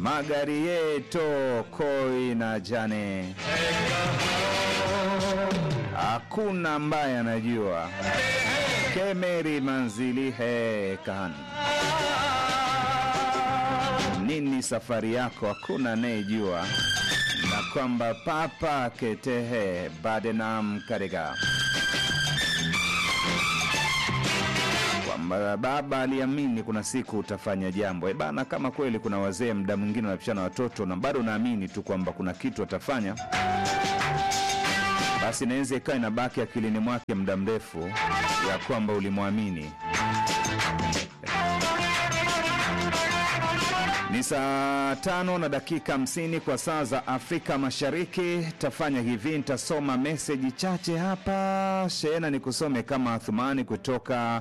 magari yeto koi na jane, hakuna ambaye anajua kemeri manzili he kan nini safari yako, hakuna anayejua, na kwamba papa ketehe badenam karega kwamba baba aliamini kuna siku utafanya jambo. E bana, kama kweli kuna wazee mda mwingine wanapishana watoto na bado unaamini tu kwamba kuna kitu atafanya, basi inaweza ikawa inabaki akilini mwake muda mrefu ya kwamba ulimwamini. Ni saa tano na dakika hamsini kwa saa za Afrika Mashariki. Tafanya hivi, nitasoma meseji chache hapa. Shehena ni kusome kama Athumani kutoka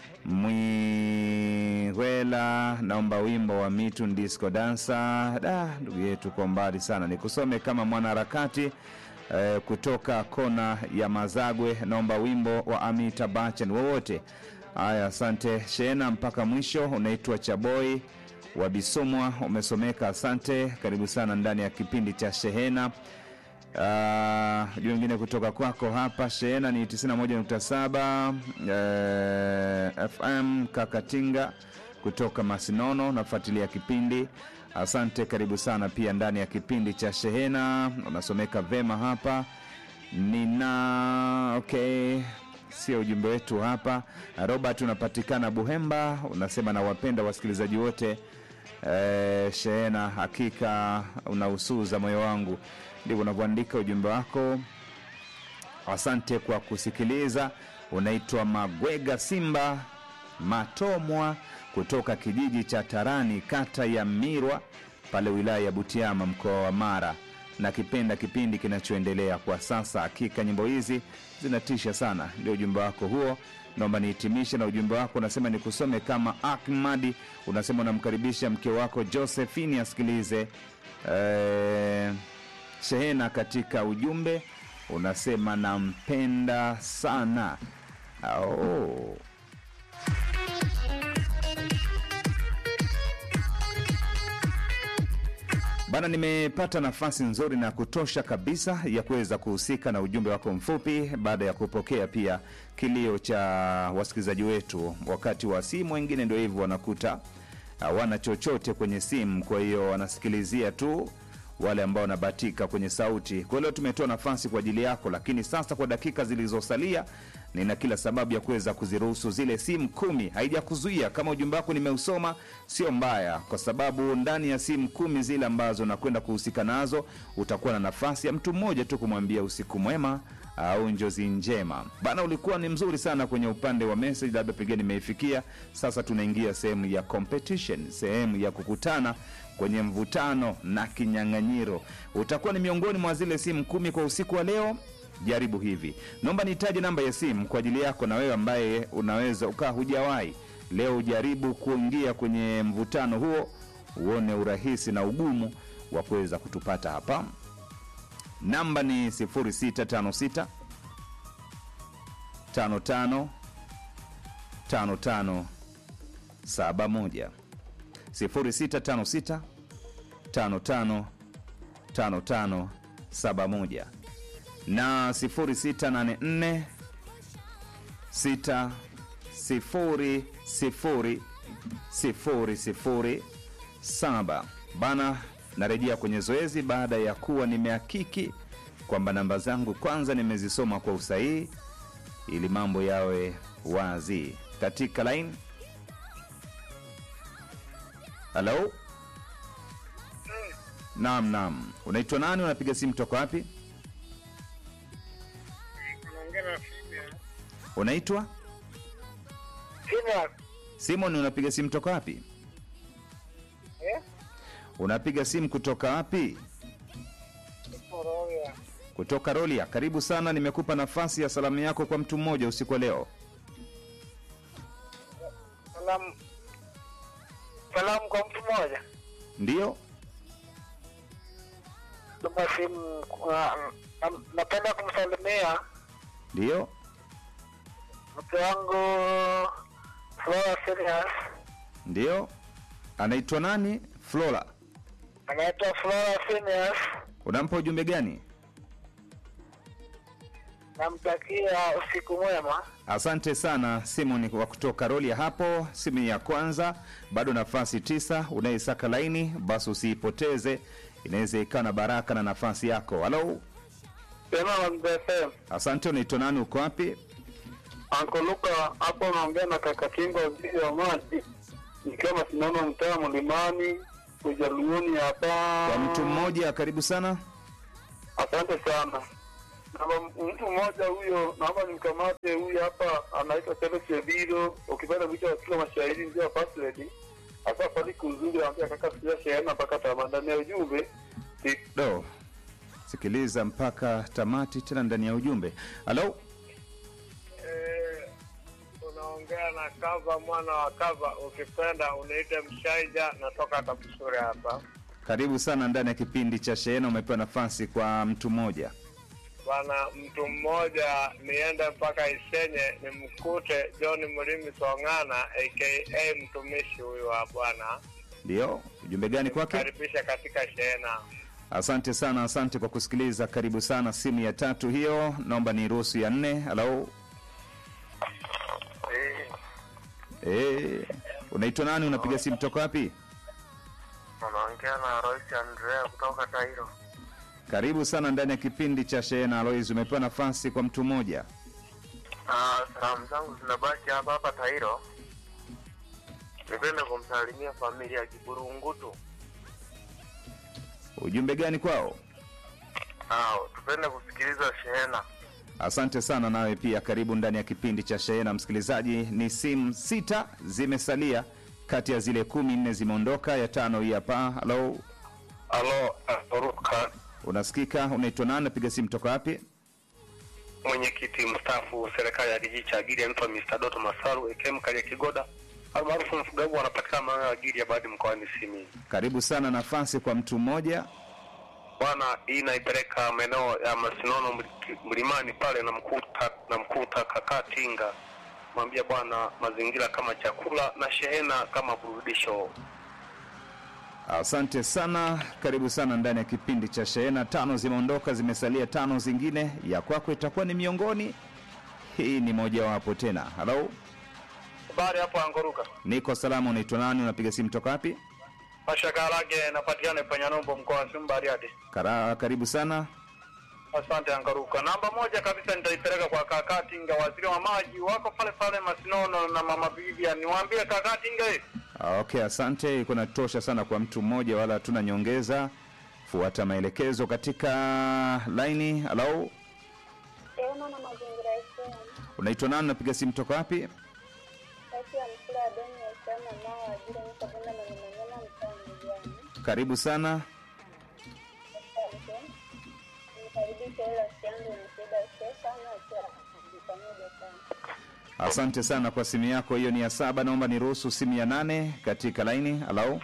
Mwihwela, naomba wimbo wa Mitu Disco Dansa. Da, ndugu yetu kwa mbali sana. Nikusome kama mwanaharakati eh, kutoka kona ya Mazagwe, naomba wimbo wa Amita Bachen wowote. Haya, asante Shehena, mpaka mwisho. Unaitwa Chaboi wa Bisomwa, umesomeka. Asante, karibu sana ndani ya kipindi cha Shehena. Uh, juu wengine kutoka kwako hapa Shehena ni 91.7 eh, FM Kakatinga kutoka Masinono, nafuatilia kipindi. Asante, karibu sana pia ndani ya kipindi cha Shehena, unasomeka vema hapa. Nina okay, sio ujumbe wetu hapa. Robert, unapatikana Buhemba, unasema nawapenda wasikilizaji wote Eh, Shehena, hakika unausuza moyo wangu. Ndivyo unavyoandika ujumbe wako. Asante kwa kusikiliza. Unaitwa Magwega Simba Matomwa kutoka kijiji cha Tarani, kata ya Mirwa, pale wilaya ya Butiama, mkoa wa Mara. Na kipenda kipindi kinachoendelea kwa sasa. Hakika nyimbo hizi zinatisha sana. Ndio ujumbe wako huo. Naomba nihitimishe na ujumbe wako, unasema nikusome kama Ahmadi. Unasema unamkaribisha mke wako Josephine asikilize eh, Shehena. Katika ujumbe unasema nampenda sana. Oh. Bana, nimepata nafasi nzuri na kutosha kabisa ya kuweza kuhusika na ujumbe wako mfupi, baada ya kupokea pia kilio cha wasikilizaji wetu wakati wa simu. Wengine ndio hivyo wanakuta hawana chochote kwenye simu, kwa hiyo wanasikilizia tu wale ambao wanabahatika kwenye sauti. Kwa leo tumetoa nafasi kwa ajili yako, lakini sasa kwa dakika zilizosalia, nina kila sababu ya kuweza kuziruhusu zile simu kumi. Haijakuzuia kama ujumbe wako nimeusoma, sio mbaya, kwa sababu ndani ya simu kumi zile ambazo nakwenda kuhusika nazo, utakuwa na nafasi ya mtu mmoja tu kumwambia usiku mwema au njozi njema. Bana, ulikuwa ni mzuri sana kwenye upande wa message, labda pengine nimeifikia. Sasa tunaingia sehemu ya competition, sehemu ya kukutana kwenye mvutano na kinyang'anyiro. Utakuwa ni miongoni mwa zile simu kumi kwa usiku wa leo. Jaribu hivi, naomba nitaje namba ya simu kwa ajili yako na wewe ambaye unaweza ukaa hujawahi leo. Ujaribu kuingia kwenye mvutano huo, uone urahisi na ugumu wa kuweza kutupata hapa. Namba ni 0656 55 55 71 0656 55 55 71 na 0684 6 0 0 0 0 7 bana. Narejea kwenye zoezi baada ya kuwa nimehakiki kwamba namba zangu kwanza nimezisoma kwa usahihi, ili mambo yawe wazi katika line. Halo, naam, naam. Unaitwa nani? Unapiga simu toka wapi? Unaongea na Simon. Unaitwa Simon. Simon. Unapiga simu toka wapi? Eh? Unapiga simu kutoka wapi? Koroya. Kutoka Rolia. Karibu sana, nimekupa nafasi ya salamu yako kwa mtu mmoja usiku wa leo. Salamu. Salamu kwa mtu mmoja. Ndiyo, Tuma simu kwa- na- napenda kumsalimia ndiyo. mke wangu Flora Serious Ndiyo, anaitwa nani? Flora. anaitwa Flora Phineas. Unampa ujumbe gani? Namtakia usiku mwema. Asante sana Simon wa kutoka roli ya hapo. Simu ya kwanza, bado nafasi tisa. Unaisaka laini, basi usiipoteze, inaweza ikawa na baraka na nafasi yako. Halo, Sema Mzee FM. asante. Unaitwa nani? Uko wapi? Anko Luka hapo naongea na kaka Kingo waziri wa maji. Nikiwa masimamo mtaa Mlimani Ujaluoni hapa. Kwa mtu mmoja, karibu sana. Asante sana. Naomba mtu mmoja huyo, naomba nimkamate huyu hapa, anaitwa Felix Ebilo. Ukipenda vichwa katika mashairi ndio wa first lady. Hasa fariki uzuri, anambia kaka, sija shehena mpaka tamanda ndani ya ujumbe. Si- Do, sikiliza mpaka tamati, tena ndani ya ujumbe. Halo, Eh, unaongea na kava mwana wa kava, ukipenda uniite Mshaija, natoka Kabusure hapa karibu sana ndani ya kipindi cha Shehena. Umepewa nafasi kwa mtu mmoja. bwana. Mtu mmoja niende mpaka Isenye nimkute John Mlimi Song'ana aka mtumishi huyu wa Bwana, Ndio, ujumbe gani kwake? karibisha katika shehena. Asante sana, asante kwa kusikiliza. Karibu sana. Simu ya tatu hiyo, naomba ni ruhusu ya nne. Halo, eh, unaitwa nani? Unapiga simu toka wapi? Unaongea na Royce Andrea kutoka Tairo. Karibu sana ndani ya kipindi cha Shehena. Alois, umepewa nafasi kwa mtu mmoja. Salamu zangu zinabaki hapa hapa Tairo. Nipende kumsalimia familia ya Kiburungutu. Ujumbe gani kwao? tupende kusikiliza shehena. Asante sana nawe pia, karibu ndani ya kipindi cha Shehena. Msikilizaji, ni simu sita zimesalia kati ya zile kumi, nne zimeondoka, ya tano hii hapa. Halo, Alo, Aruka, unasikika? Unaitwa nani? Napiga simu toka wapi? mwenyekiti mstaafu serikali ya kijiji cha Giria, anaitwa Mr. Doto Masaru ekm Kalia Kigoda almaarufu mfugaji, wanapatikana maeneo ya Giria baadhi mkoani Simiyu. Karibu sana, nafasi kwa mtu mmoja. Bwana, hii naipeleka maeneo ya Masinono mli- mlimani pale, na mkuta na mkuta kakaa Tinga, mwambia bwana, mazingira kama chakula na shehena kama burudisho. Asante sana, karibu sana ndani ya kipindi cha Shehena. Tano zimeondoka, zimesalia tano zingine. Ya kwako itakuwa ni miongoni, hii ni mojawapo tena. Halo, Habari hapo Angoruka, niko salama. Unaitwa nani? Unapiga simu toka wapi? Pashakarage napatikana Panyanombo, mkoa wa Simiyu Bariadi. Kara, karibu sana. Asante Angaruka. Namba moja kabisa nitaipeleka kwa kaka Tinga, waziri wa maji, wako pale pale Masinono na mama Bibia. Niwaambie kaka Tinga hivi Ah, Okay, asante. Iko natosha sana kwa mtu mmoja, wala hatuna nyongeza. Fuata maelekezo katika laini. Halo, Sehemu na mazingira yetu unaitwa nani? Unapiga simu toka wapi? kati ya mkula wa deni ya chama nao ajira ni kabunda na nyamanyama mtaa mjani. Karibu sana. Asante. Nikaribisha ile rafiki yangu ni Frida Stefano akiwa pamoja sana. Asante sana kwa simu yako, hiyo ni ya saba. Naomba niruhusu simu ya nane katika laini. Halo,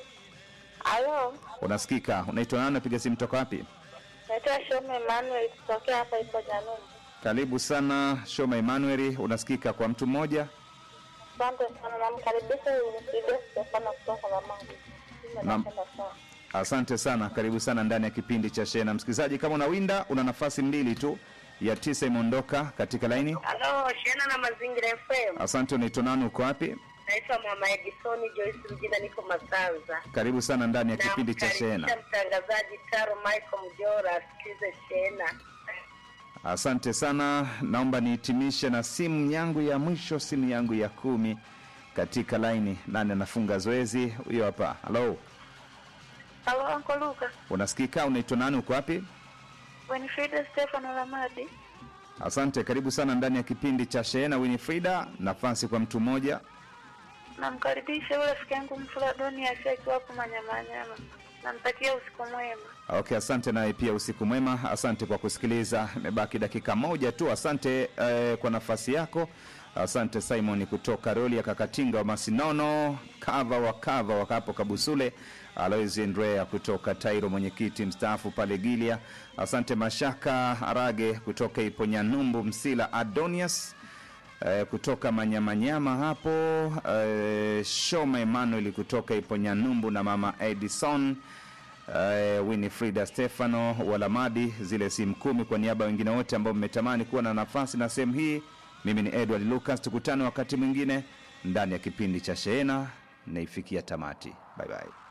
Halo, unasikika? Unaitwa nani? Unapiga simu toka wapi? naitwa Shome Emmanuel kutokea hapa ipo Januni. Karibu sana Shoma Emmanuel, unasikika kwa mtu mmoja. Asante sana, namkaribisha ni Frida Stefano kutoka Ramadi. Naam. Napenda sana. Asante sana, karibu sana ndani ya kipindi cha Shena. Msikilizaji, kama unawinda, una nafasi mbili tu, ya tisa imeondoka katika laini. Halo, Shena na Mazingira FM. Asante, unaitwa nani? Uko wapi? Naitwa Mama Edison Joyce Mjina, niko Masanza. Karibu sana ndani ya kipindi cha Shena. Namkaribisha mtangazaji Taro Michael Mjora asikilize Shena. Asante sana, naomba nihitimishe na simu yangu ya mwisho, simu yangu ya kumi katika laini. Nani anafunga zoezi? Huyo hapa. Halo, Halo, Anko Luka. unasikika? Unaitwa nani? Uko wapi? Winifrida Stefano Ramadi. Asante, karibu sana ndani ya kipindi cha Shehena. Winifrida, nafasi kwa mtu mmoja. Namkaribisha yule rafiki yangu Mfuladoni Asia akiwa hapo Manyamanyama. Namtakia usiku mwema. Okay, asante naye pia usiku mwema. Asante kwa kusikiliza, imebaki dakika moja tu. Asante eh, kwa nafasi yako. Asante Simon kutoka roli ya Kakatinga wa Masinono, kava wa kava wakapo Kabusule, Alois Andrea kutoka Tairo, mwenyekiti mstaafu pale Gilia. Asante Mashaka Arage kutoka Iponyanumbu, Msila Adonias eh, kutoka Manyamanyama hapo eh, Shoma Emmanuel kutoka Iponyanumbu na mama Edison uh, Winifrida Stefano Walamadi, zile simu kumi kwa niaba ya wengine wote ambao mmetamani kuwa na nafasi na sehemu hii. Mimi ni Edward Lucas, tukutane wakati mwingine ndani ya kipindi cha Shehena. Naifikia tamati. Bye bye.